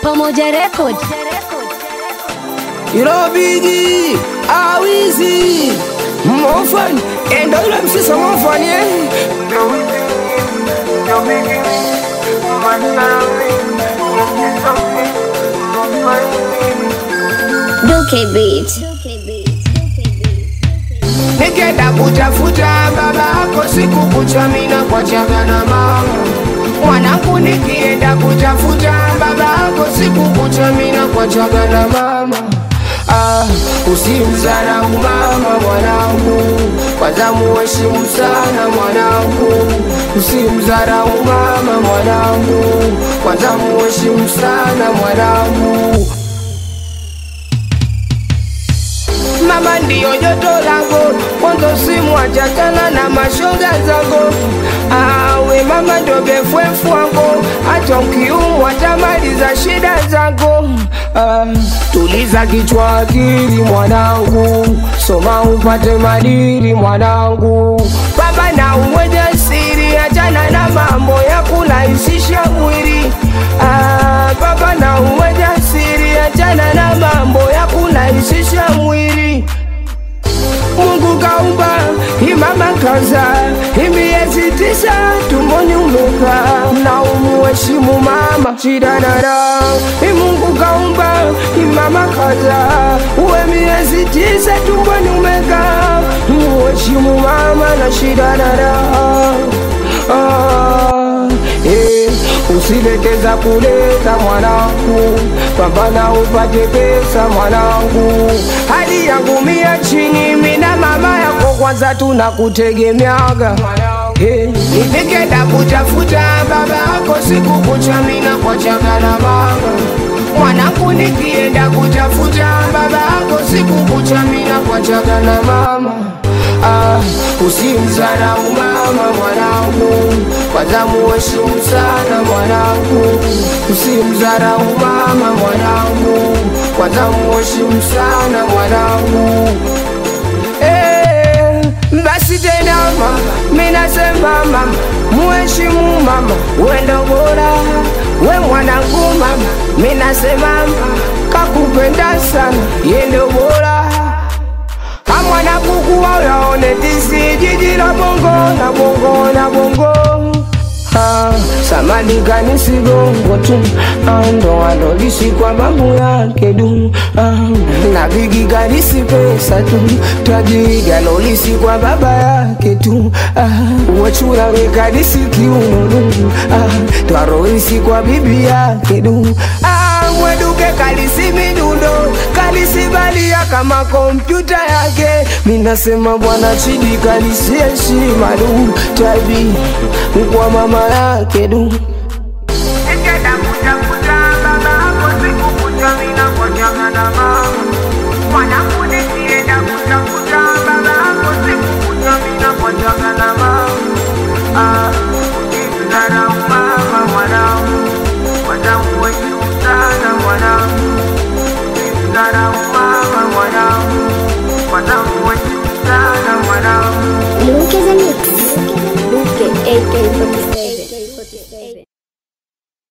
Pamoja Record. Irobigi awizi mofan endo yule msisa mofan ye Duke Beat. nikenda kutafuta baba yako siku kucha mina kwa chaga na mama mwanangu nikienda kutafuta baba yako siku kucha mina kwa chaga na mama Ah, usimdharau mama mwanangu, kwanza muheshimu sana mwanangu. Usimdharau mama mwanangu, kwanza muheshimu sana mwanangu. Mama ndiyo joto langu, mwanzo simwachachana na mashoga zangu. Awe mama ndo befwefu wangu, hata ukiumwa tamaliza shida zangu. Ah, tuliza kichwa akili mwanangu, soma upate madili mwanangu. Baba na uwe jasiri, achana na mambo ya kurahisisha mwili. Ah, baba na uwe jasiri, achana na mambo ya kurahisisha mwili. Mungu kaumba imama kaza imiezi tisa tumboni umekaa na umuheshimu mama shidanara Mungu kaumba imama kaza uwe miezi tisa tumboni umekaa umuheshimu mama na shidanara ah, eh, usileteza kuleta mwanangu, pambana upate pesa mwanangu. Hali yangu mia chini, mina mama yako kwanza tunakutegemeaga Eh, nikenda kutafuta baba yako siku kucha mina kwa chaga na mama mwanangu, nikienda kutafuta baba yako siku kucha mina kwa chaga na mama Ah, usimdharau mama mwanangu, kwanza muheshimu sana mwanangu. Usimdharau mama mwanangu, kwanza muheshimu sana mwanangu. Eh, basi tena mama, mimi nasema mama, muheshimu mama, wendo bora we mwanangu mama, mimi nasema mama, kakupenda sana, yendo bora amwana kukuwa yaone tisi jiji la bongo na bongo na bongo Ah, samani kanisi gongo tu Ah, ndo alolisi kwa babu yake du Ah, na bigi kanisi pesa tu tajiri alolisi kwa baba yake tu Ah, wachura wekanisi kiuno du Ah, twaroisi kwa bibi yake du Ah, mweduke kalisi midundo kalisi balia kama kompyuta yake minasema bwana chidi kalisi heshima du tabi kwa mama yake du Nikenda kutafuta baba hapo siku kucha mina kwa changa na mama Mwanangu